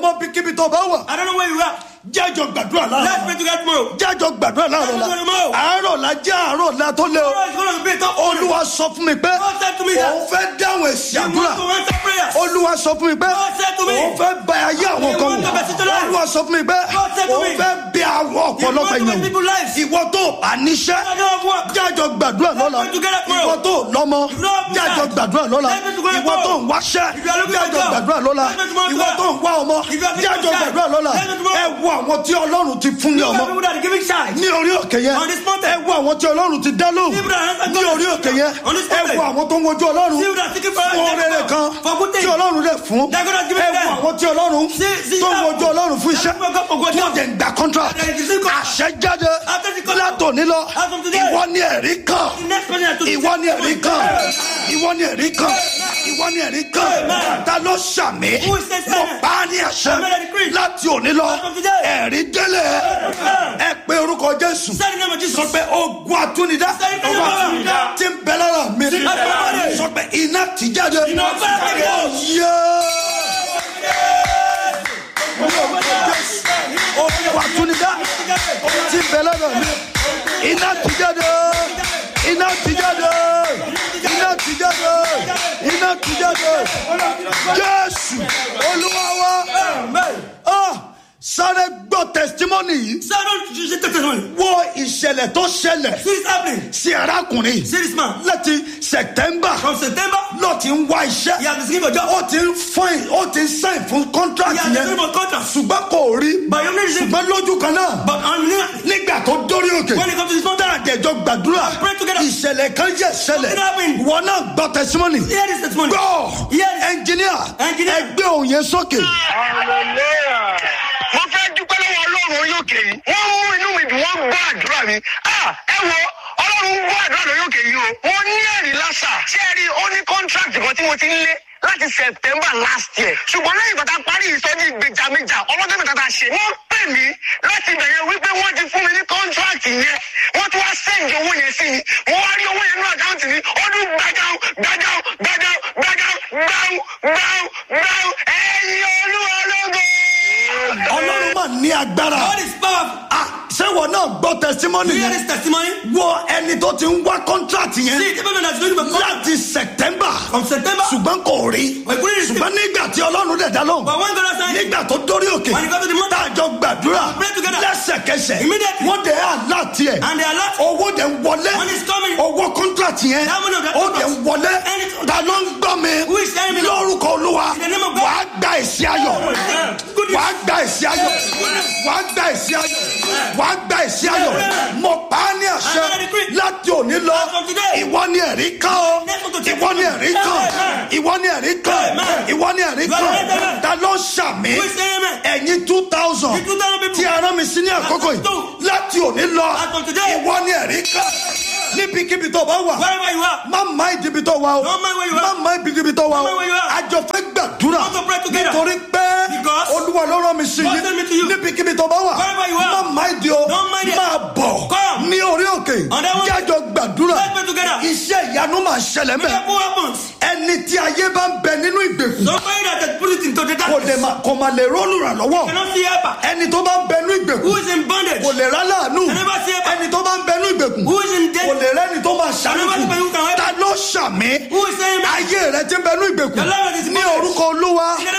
mọ bíkíbi tó bá wà I don't know where you are. jájọ gbàdúrà Let's láàárọ̀ pray together tomorrow. jájọ gbàdúrà láàárọ̀ la Tomorrow. àárọ̀ la jẹ́ àárọ̀ la tó lé o Tomorrow is going to be a tough morning. olúwa sọ fún mi pé God said to me that- òun fẹ́ dáhùn èsì You àdúrà want to answer prayers. olúwa sọ fún mi pé God said to me- òun fẹ́ bá ayé àwọn You kan want to wò mess with your life. olúwa sọ fún mi pé God said to òun me- fẹ́ bí àwọn You want ọ̀pọ̀lọpọ̀ to mess èèyàn people's lives. ìwọ tó bá níṣẹ́ I don't have work. jájọ gbàdúrà lọ́la pray together tomorrow. ìwọ tó lọ́mọ You don't have jájọ child. gbàdúrà lọ́la Let's pray together ìwọ tó ń tomorrow. wáṣẹ́ If you are looking for jájọ a job, gbàdúrà lọ́la let's pray tomorrow. ìwọ tó ń wá ọmọ If you are looking jájọ for a child, gbàdúrà lọ́la let's pray tomorrow. ẹ wo àwọn tí ọlọ́run ti fún ní You ọmọ are people that are giving child. ní orí òkè yẹn On this mountain. ẹ wo àwọn tí ọlọ́run ti dá lóhùn People that answer ní God. orí òkè yẹn On this ẹ mountain. wo àwọn tó ń wojú ọlọ́run People that are seeking for fún rere kan for good things. tí ọlọ́run lè fún They're gonna give it ẹ wo them. àwọn tí ọlọ́run See- see tó ń that- wojú ọlọ́run fún iṣẹ́ That's what God for God tí ó does. dẹ̀ ń gba contract And it is in contract. àṣẹ jáde After the contract. látòní lọ As from today. ìwọ ni ẹ̀rí kan The next person that to ìwọ ni ẹ̀rí kan ìwọ ni ẹ̀rí kan ìwọ ni ẹ̀rí kan Amen. ta ló ṣàmì Who is this mo man? pa á ní àṣẹ Amen, I decree. láti òní lọ As from today. ẹ̀rí délé ẹ pé orúkọ jésù Say the name of Jesus. sọ pé ogun àtúnidá Say the name of Jesus. tí ń bẹ lára mi Say the name of Jesus. sọ pé iná ti jáde Iná ti jáde. Yéé. ogun àtúnidá tí ń bẹ lára mi iná ti jáde iná ti jáde iná ti jáde iná ti jáde jésù olúwa wa Ah, sáré gbọ́ testimony yìí Say don't you take testimony. wo ìṣẹ̀lẹ̀ tó ṣẹlẹ̀ See this happening. sí arákùnrin yìí See this man. láti september From September, ló ti ń wá iṣẹ́ he has been seeking for job. ó ti ń fine ó ti ń sign fún He contract has been yẹn seeking for contract. ṣùgbọ́n kò rí But you need to ṣùgbọ́n lójú kan náà But on nígbà tó dórí òkè when it comes to this mountain, àjẹjọ gbàdúrà pray together. ìṣẹ̀lẹ̀ kan yẹ ṣẹlẹ̀ Something happened. wọn náà gbọ́ testimony hear this testimony. gbọ́ Hear this. ẹnjìníà Engineer. ẹgbẹ́ òun yẹn sókè. mo fẹ́ dúpẹ́ lọ́wọ́ ọlọ́run orí òkè yìí wọ́n mú inú mi dùn wọ́n gbọ́ àdúrà mi Ah, ẹ wo ọlọ́run gbọ́ àdúrà lórí òkè yìí o wọ́n ní ẹ̀rí lásà ṣé ẹ rí ó ní contract kan tí mo ti ń lé láti september last year ṣùgbọ́n lẹ́yìn tó ta parí ìsọjí ìgbèjàmíjà ọlọ́dún mẹ́ta ta ṣe wọ́n pè mí láti bẹ̀rẹ̀ wípé wọ́n ti fún mi ní contract yẹn wọ́n tún wá sẹ́ǹdì owó yẹn sí mi mo wá rí owó yẹn ní àkáǹtì mi ọdún gbàjáwó gbàjáwó gbàjáwó gbàjáwó gbàjáwó gbàjáwó gbàjáwó ẹ̀yin olúwa lógo ọlọ́run mà ní agbára God is powerful. Ah, ṣé wọn náà gbọ́ testimony You hear yẹn this testimony? wo ẹni tó ti ń wá contract yẹn See the people that is looking for contract láti september from September. ṣùgbọ́n kò rí But he couldn't receive. ṣùgbọ́n nígbà tí ọlọ́run dẹ̀ dá lóhùn But when God has signed, nígbà tó dórí òkè When he got to the mountain, táàjọ gbàdúrà pray together. lẹ́sẹ̀kẹsẹ̀ Immediately. wọ́n dẹ̀ aláàtì ẹ̀ and they are not. owó dẹ̀ ń wọlé Money is coming. owó contract yẹn That money of that ó dẹ̀ ń contract. wọlé And it's- ta ló ń gbọ́ mi Who is telling me? lórúkọ olúwa In the name of God. wàá gba èsì ayọ̀ Yeah. Goodness. wàá gba èsì ayọ̀ wàá gba èsì ayọ̀ wàá gba èsì ayọ̀ Yeah. mo pa á ní àṣẹ I decree. láti òní lọ As from today. ìwọ ni ẹ̀rí kan o Next one to take ìwọ ni ẹ̀rí kan Amen. ìwọ ni ẹ̀rí kan Amen. ìwọ ni ẹ̀rí You are kan right, amen. ta ló ṣàmì Who is saying amen? ẹ̀yin two thousand The 2,000 people. tí a rán mi sí ní àkókò yìí Two. láti òní lọ As from today. ìwọ ni ẹ̀rí kan níbikíbi tó bá wà Wherever you are. má má ìdíbi tó wà o Don't mind where you are. má má ìdíbi tó wà o Don't mind where you are. àjọ fẹ́ gbàdúrà Want to pray together. nítorí pé Because olúwa ló rán mi sí God sent me to you. níbikíbi tó bá wà Wherever you are. má má ìdí o Don't mind it. máa bọ̀ Come. ní orí òkè On that one. jájọ gbàdúrà Let's pray together. iṣẹ́ ìyanu máa ṣẹlẹ̀ mẹ́ Miracle happens. ẹni tí ayé bá ń bẹ nínú ìgbèkùn Somebody that has put it into the kò dé darkness ma kò máa lè rọ́ọ̀lù rà lọ́wọ́ cannot see helper. ẹni tó bá ń bẹ nínú ìgbèkùn Who is in bondage? kò lè rà láàánú Can never see helper. ẹni tó bá ń bẹ nínú ìgbèkùn Who is in kò debt? lè rẹ́ni tó máa Can never see ṣàlùkù who can help. ta ló ṣàmì Who is saying amen? ayé rẹ ti ń bẹ nínú ìgbèkùn The Lord is ní bondage. orúkọ olúwa In the